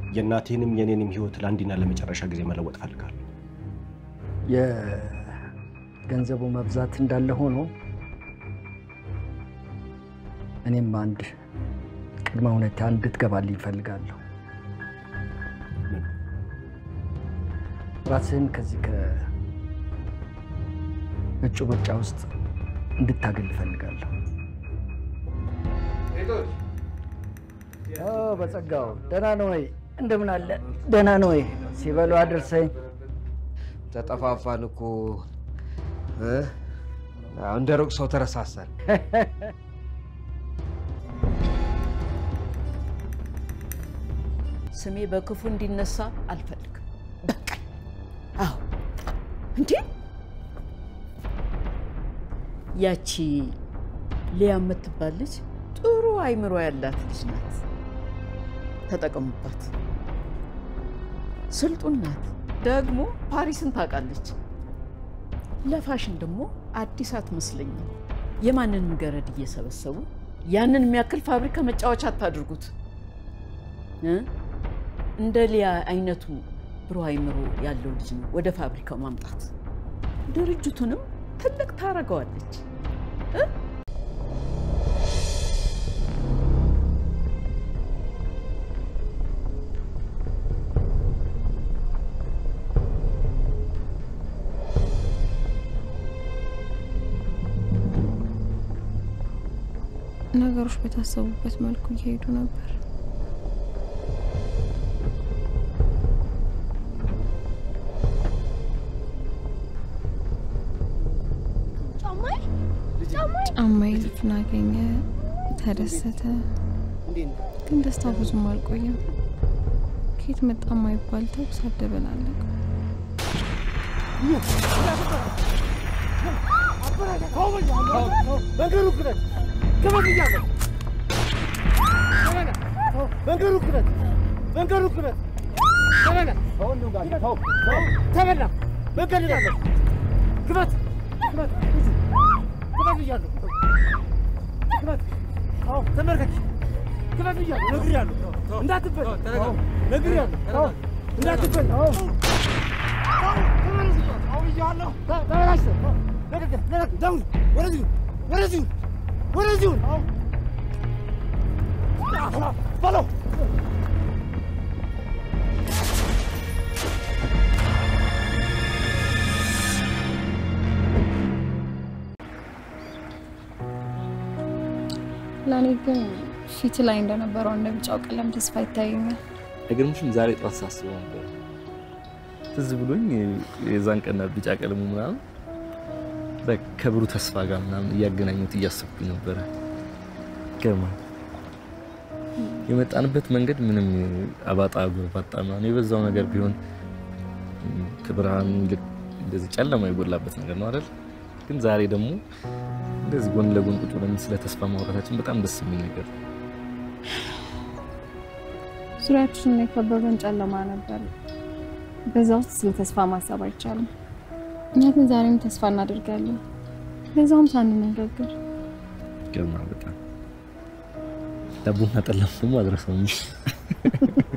የእናቴንም የኔንም ህይወት ለአንዴና ለመጨረሻ ጊዜ መለወጥ ፈልጋለሁ። የገንዘቡ መብዛት እንዳለ ሆኖ እኔም አንድ ቅድመ ሁኔታ እንድትገባልኝ እፈልጋለሁ። ራስህን ከዚህ ከእጩ ምርጫ ውስጥ እንድታገል እፈልጋለሁ። ኦ፣ በጸጋው ደህና ነው ወይ? እንደምን አለ? ደህና ነው ወይ? ሲበሉ አድርሰኝ። ተጠፋፋን እኮ እ? አዎ፣ እንደ ሩቅ ሰው ተረሳሳን። ስሜ በክፉ እንዲነሳ አልፈልግም። በቃ አዎ። እንዴ ያቺ ሊያ የምትባል ልጅ ጥሩ አይምሮ ያላት ልጅ ናት። ተጠቀሙባት። ስልጡን ናት። ደግሞ ፓሪስን ታውቃለች። ለፋሽን ደግሞ አዲስ አትመስለኝም። የማንንም ገረድ እየሰበሰቡ ያንን የሚያክል ፋብሪካ መጫወቻ አታድርጉት እ? እንደ ሊያ አይነቱ ብሩህ አይምሮ ያለው ልጅ ነው ወደ ፋብሪካው ማምጣት። ድርጅቱንም ትልቅ ታረገዋለች። እ? ነገሮች በታሰቡበት መልኩ እየሄዱ ነበር። ጫማዬ ልጁን አገኘ፣ ተደሰተ። ግን ደስታው ብዙም አልቆየም። ከየት መጣ የማይባል ተኩስ አደበላለቀ። መንገዱ ክረት ክበት እያለሁ መንገዱ ክረት መንገዱ ክረት ተበላ ተበላ መንገድ ያለሁ ክበት ክበት ክበት እያለሁ ክበት ተመልከች ክበት እያለሁ ነግሬያለሁ እንዳትበል ነግሬያለሁ እንዳትበል ተበላሽተህ ደውል ወደዚሁ ወደዚሁ ወደዚሁ በለው ለእኔ ግን ፊት ላይ እንደነበረው እንደ ቢጫው ቀለም ተስፋ ይታየኛል። አይገርምሽም? ዛሬ ጠዋት ሳስበው ነበር ትዝ ብሎኝ የዛን ቀን ቢጫ ቀለሙ ምናምን በቃ ከብሩ ተስፋ ጋር ምናምን እያገናኙት እያሰብኩኝ ነበረ። ይገርማል። የመጣንበት መንገድ ምንም አባጣ ጎርባጣ ምናምን የበዛው ነገር ቢሆን ከብርሃኑ ይልቅ እንደዚህ ጨለማ የጎላበት ነገር ነው አይደል? ግን ዛሬ ደግሞ እንደዚህ ጎን ለጎን ቁጭ ብለን ስለ ተስፋ ማውራታችን በጣም ደስ የሚል ነገር ነው። ዙሪያችንን የከበበን ጨለማ ነበር። በዛ ውስጥ ስለ ተስፋ ማሰብ አይቻልም። እኛ ግን ዛሬም ተስፋ እናደርጋለን፣ ለዛውም ሳንነጋገር። ይገርማል በጣም ዳቦና ጠላም ደግሞ አድረሰው